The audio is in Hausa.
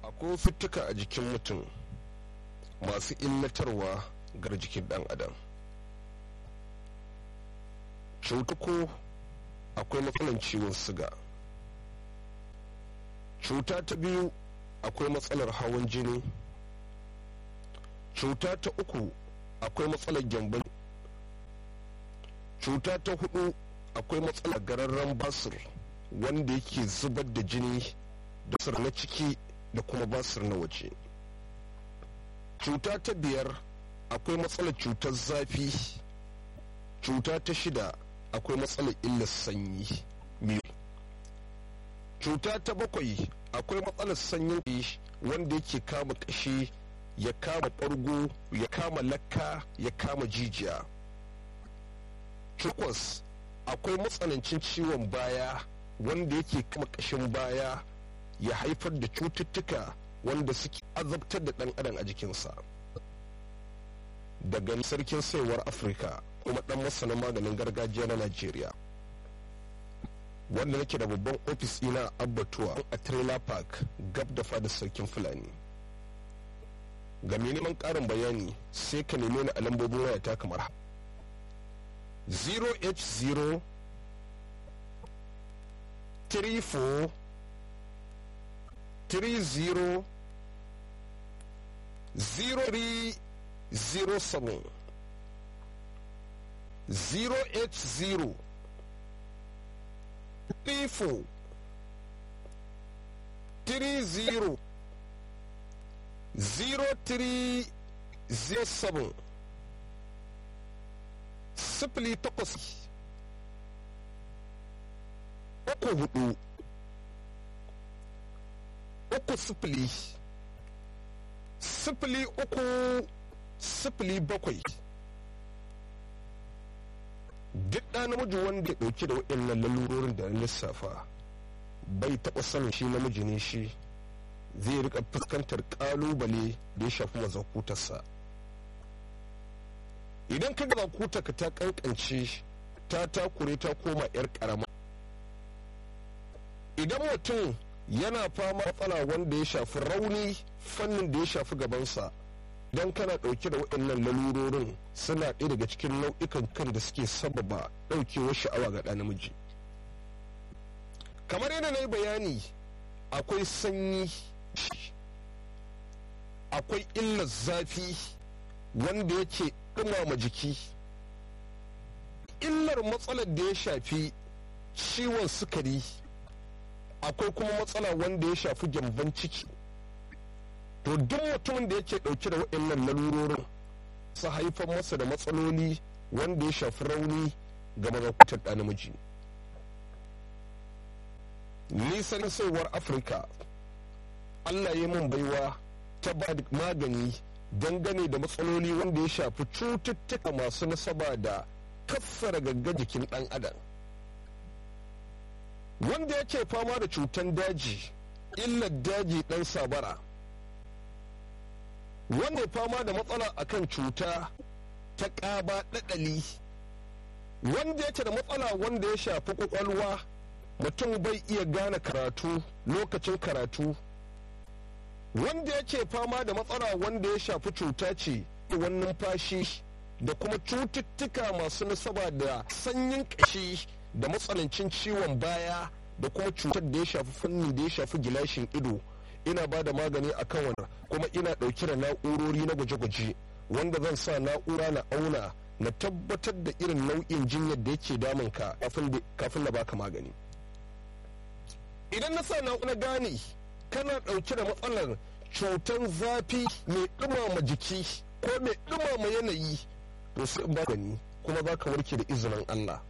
akwai fittuka a jikin mutum masu illatarwa gar jikin dan adam cutuko akwai matsalan ciwon siga cuta ta biyu akwai matsalar hawan jini cuta ta uku akwai matsalar gyambon cuta ta hudu akwai matsalar gararren basir wanda yake zubar da jini da basir na ciki da kuma basir na waje cuta ta biyar akwai matsalar cutar zafi cuta ta shida akwai matsalar illar sanyi cuta ta bakwai akwai matsalar sanyin wanda yake kama kashi ya kama ɓargo ya kama lakka ya kama jijiya takwas akwai matsanancin ciwon baya wanda yake kama ƙashin baya ya haifar da cututtuka wanda suke azabtar da ɗan adam a jikinsa daga sarkin saiwar afirka kuma ɗan masanin maganin gargajiya na najeriya wanda nake da babban ofis ina abbatuwa a trailer park gab da fadar sarkin fulani ga mai neman ƙarin bayani sai ka neme ni a lambobin wayata kamar 0h0 34 30 0307 0h0 34 30 0307 sifili takwas uku hudu uku sifili sifili uku sifili bakwai duk ɗa namiji wanda ya ɗauki da waɗannan lalurorin da na lissafa bai taɓa sanin shi namiji ne shi zai rika fuskantar ƙalubale da ya shafi mazakutarsa idan ka ga ka ta kankance ta takure ta koma 'yar ƙarama idan mutum yana fama matsala wanda ya shafi rauni fannin da ya shafi gabansa don kana ɗauke da waɗannan lalurorin suna ɗaya daga cikin nau'ikan kan da suke sababa ɗaukewar sha'awa ga ɗa namiji kamar yadda na yi bayani akwai sanyi akwai illar zafi wanda yake ɗumama jiki illar matsalar da ya shafi ciwon sukari akwai kuma matsala wanda ya shafi gyamban ciki to duk mutumin da yake ɗauke da waɗannan lalurorin su haifar masa da matsaloli wanda ya shafi rauni ga mazakutar ɗa namiji nisan saiwar afirka allah ya mun baiwa ta ba da magani dangane da matsaloli wanda ya shafi cututtuka masu nasaba da kassara gagga jikin ɗan adam wanda yake fama da cutan daji illar daji ɗan sabara wanda ya fama da matsala akan cuta ta ƙaba ɗaɗali wanda yake da matsala wanda ya shafi ƙwaƙwalwa mutum bai iya gane karatu lokacin karatu wanda yake fama da matsala wanda ya shafi cuta ce wani numfashi da kuma cututtuka masu nasaba da sanyin ƙashi da matsanancin ciwon baya da kuma cutar da ya shafi fanni da ya shafi gilashin ido ina ba da magani a kan wannan kuma ina ɗauke da na'urori na gwaje-gwaje wanda zan sa na'ura na auna na tabbatar da irin nau'in jinyar da yake damunka kafin na baka magani idan na sa na'ura gane kana ɗauke da matsalar cutar zafi mai ɗumama jiki ko mai ɗumama yanayi to sai in magani kuma za ka warke da izinin Allah